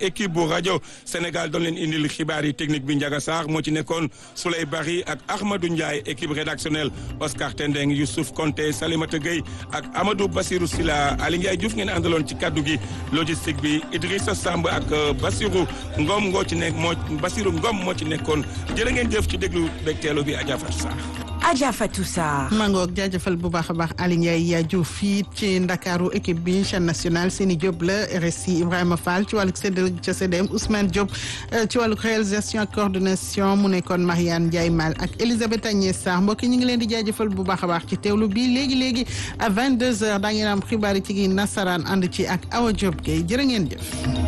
équipe bu rajo Sénégal doon leen indil xibaar yi technique bi Ndiaga Sarr moo ci nekkoon Souley Bari ak Ahmadou Ndiaye équipe rédactionnelle Oscar Tendeng Youssouf Konté Salimata Gueye ak Amadou Bassirou Sila Ali Ndiaye Diouf ngeen àndaloon ci kaddu gi logistique bi Idrissa Samb ak Bassirou Ngom ngoo ci nekk moo Bassirou Ngom moo ci nekkoon jërë ngeen jëf ci déglu begteelu bi Adja Fatou Sarr Adja Fatou Sarr. mangoog jaajëfal bu baax a baax Ali Ndiaye Diouf fii ci Ndakaaru équipe bi chaîne nationale Seni Diop la RSI Ibrahima Fall ci wàllug séddale ca CDM Ousmane Diop ci wàllug réalisation ak coordination mu nekkoon Mariane Ndiaye Mal ak Elisabeth Agnès Sarr mbokk yi ñu ngi leen di jaajëfal bu baax a baax ci teewlu bi léegi léegi à 22h daa ngeen am xibaar yi ci gi nasaraan ànd ci ak Awa Diop Gueye jërë ngeen jëf.